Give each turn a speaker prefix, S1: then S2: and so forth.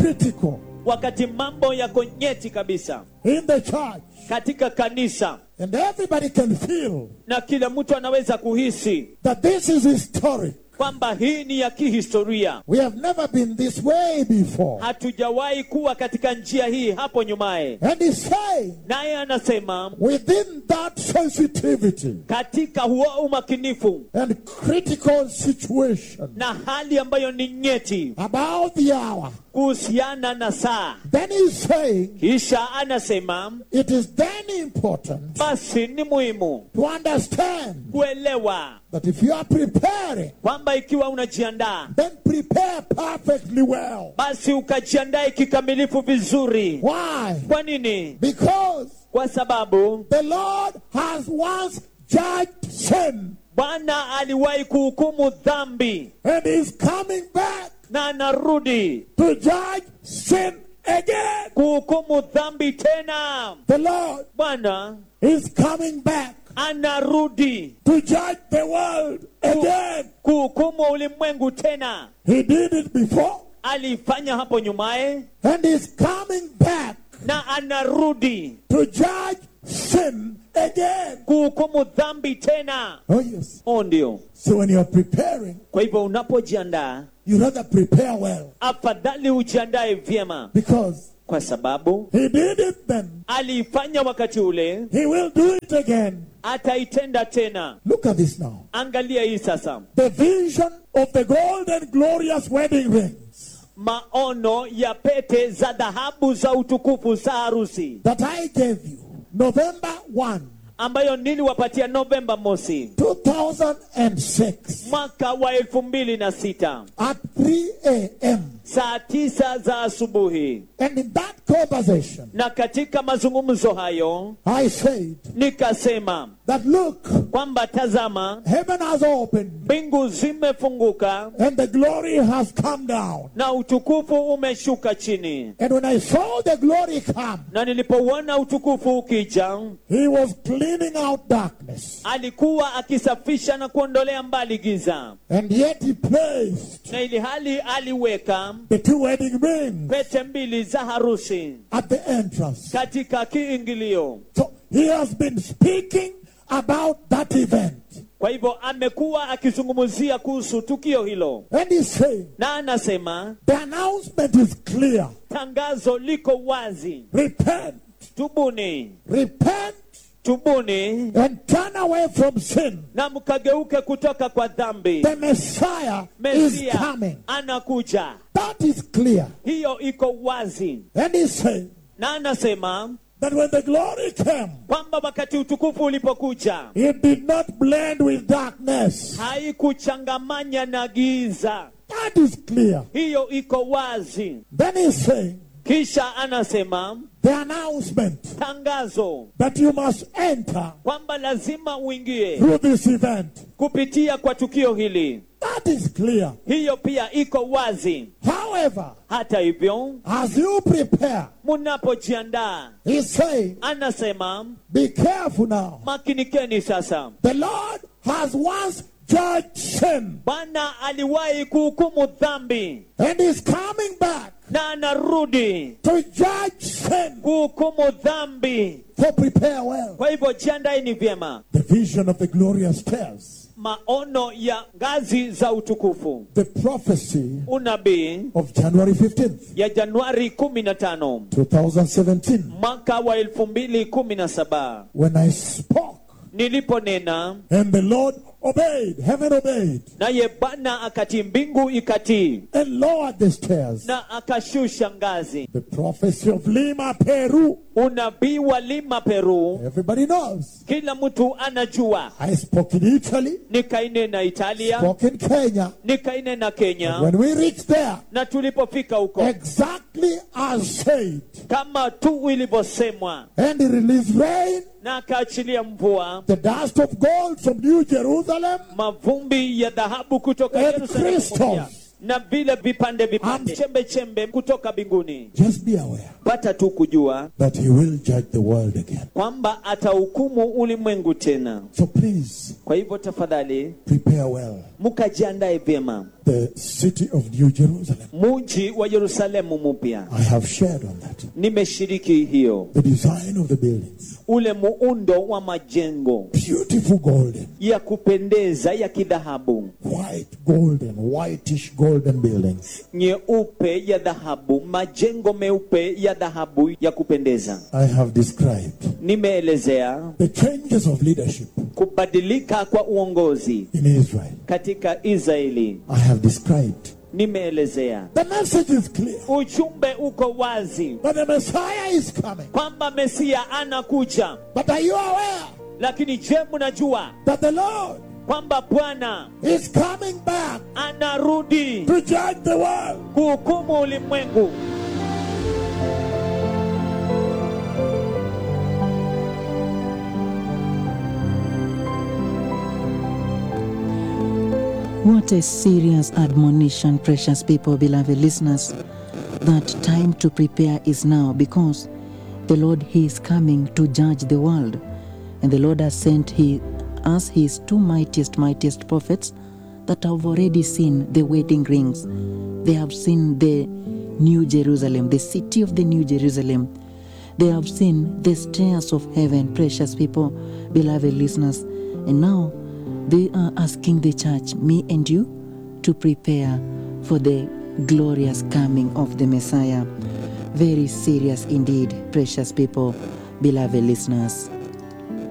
S1: critical
S2: wakati mambo yako nyeti kabisa
S1: in the church,
S2: katika kanisa
S1: and everybody can feel
S2: na kila mtu anaweza kuhisi
S1: that this is historic.
S2: kwamba hii ni ya kihistoria
S1: We have never been this way before.
S2: hatujawahi kuwa katika njia hii hapo nyumaye
S1: And he's saying,
S2: naye anasema
S1: within that sensitivity
S2: katika huo umakinifu
S1: and critical situation
S2: na hali ambayo ni nyeti
S1: about the hour,
S2: kuhusiana na saa
S1: then he's saying
S2: kisha anasema
S1: it is then important
S2: basi ni muhimu
S1: to understand
S2: kuelewa
S1: that if you are preparing,
S2: kwamba ikiwa unajiandaa
S1: then prepare perfectly well.
S2: basi ukajiandae kikamilifu vizuri
S1: Why?
S2: kwa nini
S1: Because
S2: kwa sababu
S1: the Lord has once judged sin
S2: bwana aliwahi kuhukumu dhambi
S1: and is coming back
S2: na anarudi
S1: to judge sin again.
S2: kuhukumu dhambi tena
S1: The Lord
S2: bwana
S1: is coming back
S2: anarudi
S1: to judge the world again.
S2: kuhukumu ulimwengu tena
S1: He did it before
S2: alifanya hapo nyumaye
S1: and is coming back
S2: na anarudi
S1: to judge sin again.
S2: kuhukumu dhambi tena
S1: Oh, yes.
S2: o ndio
S1: So when you're preparing,
S2: kwa hivyo unapojiandaa
S1: you rather prepare well
S2: afadhali ujiandae vyema
S1: because
S2: kwa sababu
S1: He did it then.
S2: aliifanya wakati ule
S1: He will do it again.
S2: ataitenda tena
S1: Look at this now.
S2: angalia hii sasa
S1: The vision of the gold and glorious wedding rings
S2: maono ya pete za dhahabu za utukufu za harusi
S1: that I gave you November 1,
S2: ambayo niliwapatia novemba mosi
S1: 2006
S2: mwaka wa elfu mbili na sita
S1: at 3 a.m.
S2: saa tisa za asubuhi
S1: And in that conversation,
S2: na katika mazungumzo hayo
S1: I said
S2: nikasema
S1: that look,
S2: kwamba tazama
S1: heaven has opened
S2: mbingu zimefunguka
S1: and the glory has come down.
S2: na utukufu umeshuka chini
S1: And when I saw the glory come,
S2: na nilipouona utukufu ukija
S1: he was cleaning out darkness.
S2: alikuwa akisafisha na kuondolea mbali giza
S1: And yet he placed
S2: na ili hali aliweka
S1: the two wedding rings
S2: pete mbili za harusi
S1: at the entrance.
S2: katika kiingilio
S1: So he has been speaking about that event.
S2: kwa hivyo amekuwa akizungumzia kuhusu tukio hilo
S1: And he's saying
S2: na anasema
S1: the announcement is clear.
S2: tangazo liko wazi
S1: Repent,
S2: tubuni
S1: repent,
S2: tubuni
S1: and turn away from sin.
S2: na mkageuke kutoka kwa dhambi
S1: The Messiah is
S2: mesia
S1: coming.
S2: anakuja
S1: That is clear.
S2: hiyo iko wazi
S1: And he's saying
S2: na anasema
S1: that when the glory came,
S2: kwamba wakati utukufu ulipokuja
S1: it did not blend with darkness.
S2: haikuchangamanya na giza
S1: That is clear.
S2: hiyo iko wazi
S1: Then he's saying
S2: kisha anasema
S1: the announcement
S2: tangazo
S1: that you must enter
S2: kwamba lazima uingie
S1: through this event.
S2: kupitia kwa tukio hili
S1: That is clear.
S2: hiyo pia iko wazi
S1: However,
S2: hata hivyo
S1: as you prepare,
S2: munapojiandaa
S1: he's saying,
S2: anasema
S1: be careful now.
S2: makinikeni sasa
S1: The Lord has once judged sin
S2: bwana aliwahi kuhukumu dhambi
S1: and is coming back
S2: na anarudi
S1: to judge sin.
S2: kuhukumu dhambi
S1: So prepare well.
S2: kwa hivyo jiandaeni vyema
S1: The vision of the glorious stairs,
S2: maono ya ngazi za utukufu
S1: the prophecy
S2: unabii
S1: of January 15th,
S2: ya januari 15
S1: 2017,
S2: mwaka wa 2017
S1: when I spoke
S2: niliponena
S1: and the Lord obeyed, heaven obeyed,
S2: naye bwana akatii mbingu ikatii
S1: and lowered the stairs.
S2: na akashusha ngazi
S1: The prophecy of Lima, Peru,
S2: unabii wa lima peru
S1: everybody knows.
S2: kila mtu anajua
S1: I spoke in Italy,
S2: nikainena italia
S1: spoke in Kenya.
S2: nikainena kenya
S1: When we reached there,
S2: na tulipofika huko
S1: exactly as said,
S2: kama tu ilivyosemwa
S1: and he released rain,
S2: na akaachilia mvua
S1: the dust of gold from New Jerusalem,
S2: mavumbi ya dhahabu kutoka
S1: and
S2: Yerusalemu mpya,
S1: crystals
S2: na vile vipande vipande
S1: Am-
S2: chembe chembe kutoka mbinguni
S1: Just be aware
S2: pata tu kujua
S1: that he will judge the world again.
S2: kwamba atahukumu ulimwengu tena
S1: So please
S2: kwa hivyo tafadhali
S1: prepare well.
S2: mkajiandae vyema
S1: The city of New Jerusalem.
S2: muji wa yerusalemu mpya
S1: I have shared on that.
S2: nimeshiriki hiyo
S1: The design of the buildings.
S2: ule muundo wa majengo
S1: Beautiful golden,
S2: ya kupendeza ya kidhahabu
S1: white golden, whitish golden buildings.
S2: nyeupe ya dhahabu majengo meupe ya dhahabu ya kupendeza
S1: I have described
S2: nimeelezea
S1: the changes of leadership
S2: kubadilika kwa uongozi
S1: in Israel.
S2: katika israeli
S1: I have described.
S2: nimeelezea
S1: The message is clear
S2: ujumbe uko wazi
S1: that the Messiah is coming.
S2: kwamba mesia anakuja
S1: But are you aware
S2: lakini je mnajua
S1: that the Lord
S2: kwamba bwana
S1: is coming back
S2: anarudi
S1: to judge the world?
S2: kuhukumu ulimwengu
S3: What a serious admonition, precious people, beloved listeners, that time to prepare is now because the Lord He is coming to judge the world. And the Lord has sent he, us His two mightiest, mightiest prophets that have already seen the wedding rings. They have seen the New Jerusalem, the city of the New Jerusalem. They have seen the stairs of heaven, precious people, beloved listeners. And now they are asking the church, me and you, to prepare for the glorious coming of the Messiah. Very serious indeed, precious people, beloved listeners.